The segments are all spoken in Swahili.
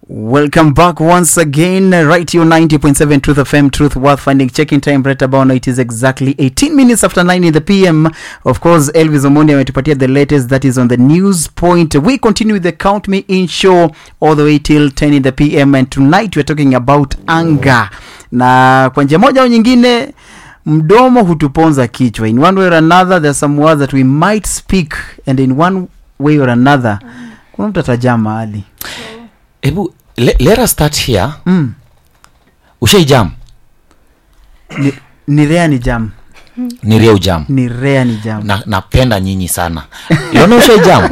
Welcome back once again, right here on 90.7 Truth FM, Truth Worth Finding. Checking time right about now, it is exactly 18 minutes after 9 in the PM. Of course, Elvis Omondi ametupatia the latest that is on the news point. We continue with the Count Me In show all the way till 10 in the PM, and tonight we're talking about anger. Na kwa njia moja au nyingine, mdomo hutuponza kichwa. In one way or another, there are some words that we might speak, and in one way or another, kuna mtu atajaa mahali. hebu le, let us start here Mm. ushaijam Ni, ni rea ni jam. ni ria ujam ni rea ni jam na napenda nyinyi sana iona ushaijam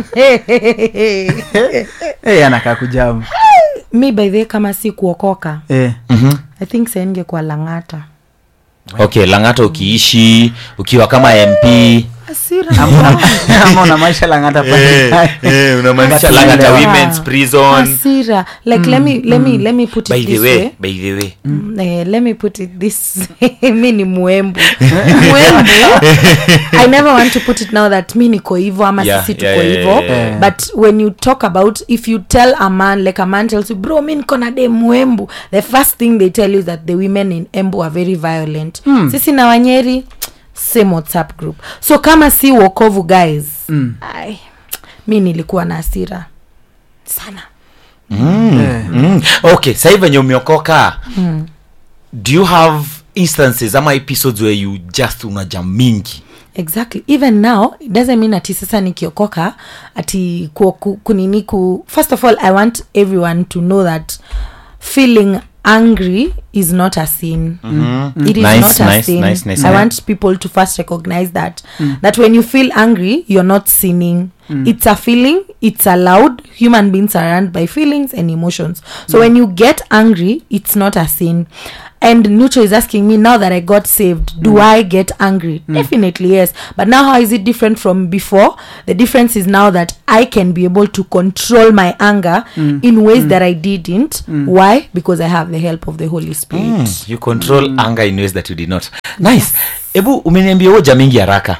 hey, anakaa kujam mi by the way kama si kuokoka eh. mm-hmm. i think saingekuwa langata okay langata ukiishi ukiwa kama mp asira ama una maisha langata pale unamaanisha But langata yeah. women's prison asira like let me let me let me put by it the this way way by the way Mm, eh, let me put it this mi ni mwembu mwembu i never want to put it now that mi niko hivo ama Yeah, sisi yeah, tuko yeah, hivo yeah, yeah. but when you talk about if you tell a man like a man tells you bro mi niko na de mwembu the first thing they tell you is that the women in embu are very violent sisi na wanyeri same whatsapp group so kama si wokovu guys Mm. ai mi nilikuwa na hasira sana Eh. mm. okay sahii venye umeokoka do you have instances ama episodes where you just unaja mingi exactly even now it doesn't mean ati sasa nikiokoka ati ku, ku, kunini ku first of all i want everyone to know that feeling angry is not a sin mm-hmm. it is Nice, not a nice, sin nice, nice. i Yeah. want people to first recognize that that when you feel angry you're not sinning it's a feeling it's allowed human beings are run by feelings and emotions so when you get angry it's not a sin and nucho is asking me now that i got saved do i get angry definitely yes but now how is it different from before the difference is now that i can be able to control my anger in ways that i didn't why because i have the help of the holy spirit mm. you control mm. anger in ways that you did not nice hebu umeniambia huo mingi haraka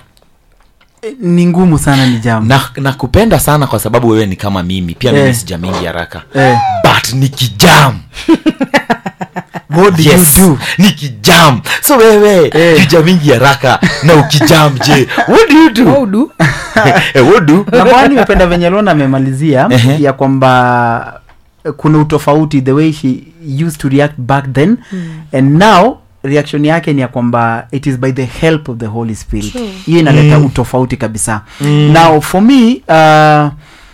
ni ngumu sana ni jam na nakupenda sana kwa sababu wewe ni kama mimi pia mimi Eh. sija mingi haraka eh. but nikijam what did yes you do nikijam so wewe Eh. juja mingi haraka na ukijam je what do you do How do Eh, what do na kwani nimependa venye lona amemalizia Ehe. ya kwamba eh, kuna utofauti the way she used to react back then and now reaction yake ni ya kwamba it is by the help of the holy spirit True. hiyo inaleta utofauti kabisa now for me uh,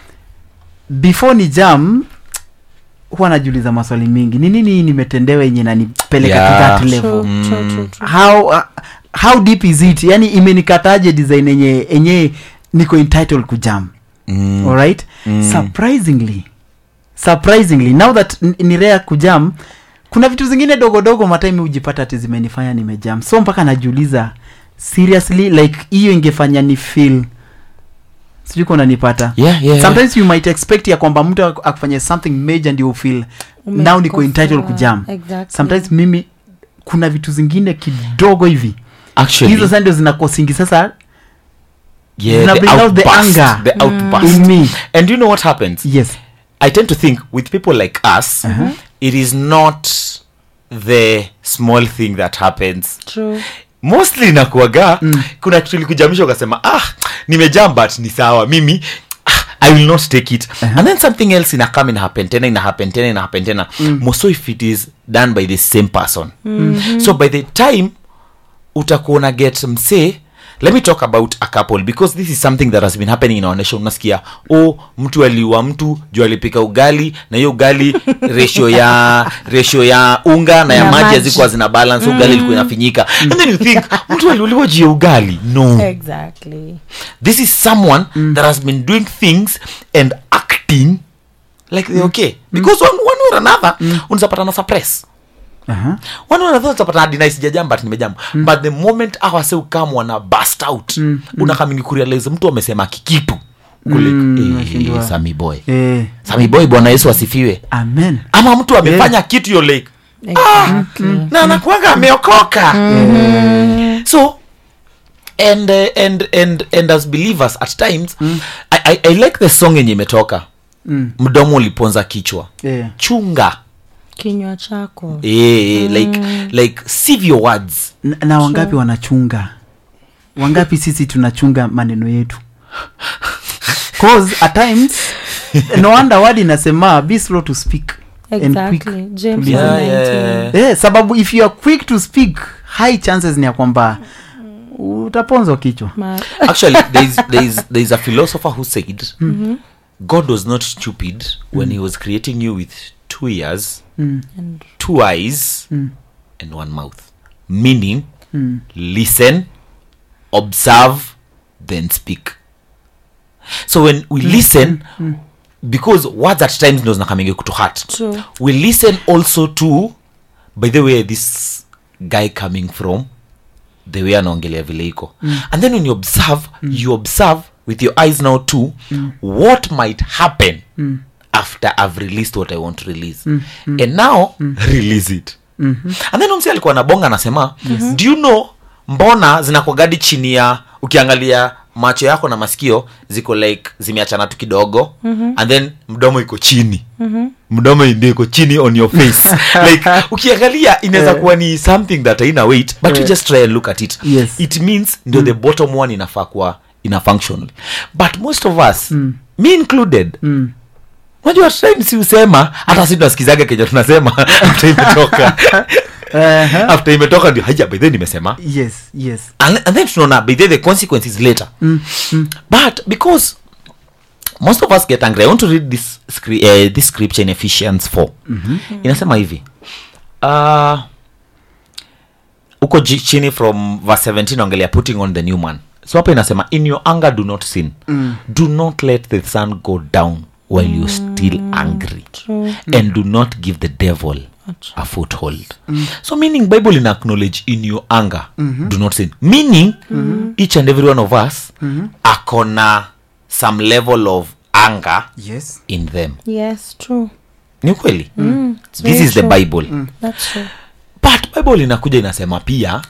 before ni jam huwa najiuliza maswali mingi ni nini hii nimetendewa yenye nanipeleka Yeah. to that True, level Mm. true, true, true. how uh, how deep is it yani imenikataje design yenye enye niko entitled kujam Mm. alright Mm. surprisingly surprisingly now that n- ni rare kujam kuna vitu zingine dogodogo matime hujipata ati zimenifanya nimejam so mpaka najiuliza seriously like hiyo ingefanya ni feel sijui kuna nipata yeah, yeah. sometimes you might expect ya kwamba mtu ak- akufanya something major ndio ufeel Ume- now niko kosa. entitled kujam Exactly. sometimes mimi kuna vitu zingine kidogo hivi actually hizo sasa ndio zinakosingi sasa yeah, zina the bring out the outburst, anger. the outburst. in me and you know what happens yes I tend to think with people like us, it is not the small thing that happens. True. Mostly nakuaga mm. kuna kitu ilikujamisha ukasema ah, nimejam but ni sawa mimi ah, I will not take it and then something else ina come ina happen tena ina happen tena ina happen tena mm. so if it is done by the same person so by the time utakuwa una get msee let me talk about a couple because this is something that has been happening in our nation unasikia oh mtu aliua mtu juu alipika ugali na hiyo ugali ratio ya ratio ya unga na ya Na maji maji. hazikuwa zina balance ugali ilikuwa inafinyika and then you think mtu aliuliwa juu ya ugali no Exactly. this is someone that has been doing things and acting like they're okay because one, one or another unazapata na suppress Aha. one or another utapata deny sijajam but nimejam but the moment awase ukam wana bust out unakamingi kurealize mtu amesema kikitu kule Mm, eh, unashindwa. sami boy eh, sami boy bwana yesu asifiwe amen ama mtu amefanya kitu yo like Exactly. na anakuanga ameokoka so and, uh, and and and as believers at times I, I, i like the song yenye imetoka Mm. mdomo uliponza kichwa Yeah. chunga kinywa chako eh, like like sieve your words na, na wangapi wanachunga wangapi sisi tunachunga maneno yetu cause at times no wonder word inasema be slow to speak and quick exactly james to Yeah, 1:19. yeah. eh, sababu if you are quick to speak high chances ni ya kwamba utaponzwa kichwa Ma- actually there is, there is, there is a philosopher who said god was not stupid when he was creating you with two ears mm. and two eyes Mm. and one mouth meaning Mm. listen observe then speak so when we listen because words at times ndo zinakamingi kutu heart True. we listen also to by the way this guy coming from the way anaongelea vile iko and then when you observe you observe with your eyes now too what might happen after i've released what i want to release and now release it and then umsi alikuwa nabonga anasema do you know mbona zinakwagadi chini ya ukiangalia macho yako na masikio ziko like zimeachana tu kidogo and then mdomo iko chini mdomo ndio iko chini on your face like ukiangalia inaweza kuwa ni something that haina weight but you Eh. just try and look at it Yes. it means ndio the bottom one inafaa kuwa ina functional but most of us me included Mm. unajua time si usema hata si tunasikizaga kenye tunasema after imetoka Uh-huh. after imetoka ndio haja by then nimesema yes yes and, and then tunaona by then the consequences later mm. Mm. but because most of us get angry i want to read this, scri- uh, this scripture in ephesians 4 inasema hivi uh, uko ji- chini from verse 17 ongelea putting on the new man so hapa inasema in your anger do not sin Mm. do not let the sun go down while you're still angry True. and do not give the devil a foothold so meaning bible in acknowledge in your anger do not sin meaning each and every one of us akona some level of anger yes in them yes true ni ukweli Mm, it's this very is the true. bible That's true. but bible inakuja inasema pia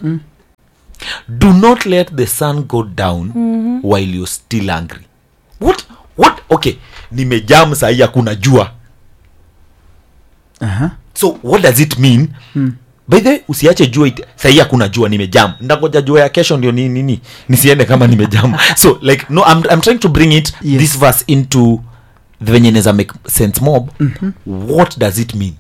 do not let the sun go down while you're still angry what what okay nimejam sahii hakuna jua uh-huh. so what does it mean mm. by the way, usiache jua it- sahii hakuna jua nimejam ndangoja jua ya kesho ndio ni nini nisiende kama nimejam so like no I'm, i'm trying to bring it Yes. this verse into the venye neza make sense mob what does it mean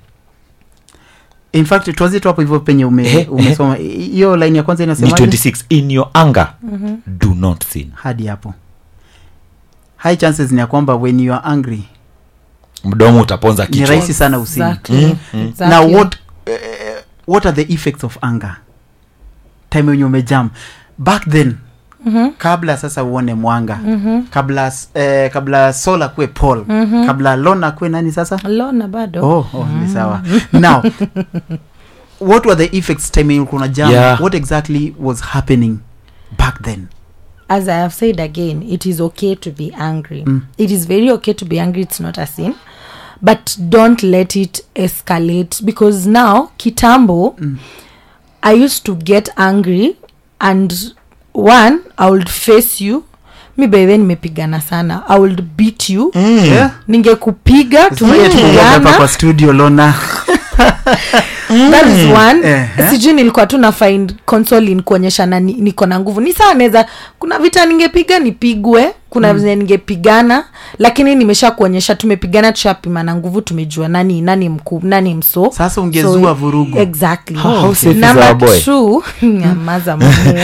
in fact tuanzie tu hapo hivyo penye ume, Ehe, umesoma I- hiyo line ya kwanza ni inasema 26 in your anger do not sin hadi hapo high chances ni ya kwamba when you are angry mdomo utaponza ni kichwa rahisi sana usini Exactly. Exactly. now what uh, what are the effects of anger time wenye umejam back then Mhm. kabla sasa uone mwanga kabla s- eh, kabla sol akuwe paul kabla lon akuwe nani sasa lona bado oh, oh ni sawa now what were the effects time yenye kuna jam Yeah. what exactly was happening back then as i have said again it is okay to be angry Mm. it is very okay to be angry it's not a sin but don't let it escalate because now kitambo Mm. i used to get angry and one i would face you mi baihe nimepigana sana i would beat you yeah? ningekupiga Usifanye tu kuongea hapa tumepigana kwa studio lona that is one Ehe. sijui nilikuwa tu na find consolin kuonyesha na ni- niko na nguvu ni sawa naweza kuna vita ningepiga nipigwe kuna mm. ningepigana lakini nimesha kuonyesha tumepigana tushapima na nguvu tumejua nani nani mkuu nani mso sasa ungezua vurugu exactly How- how safe is Number our boy? two, nyamaza mamu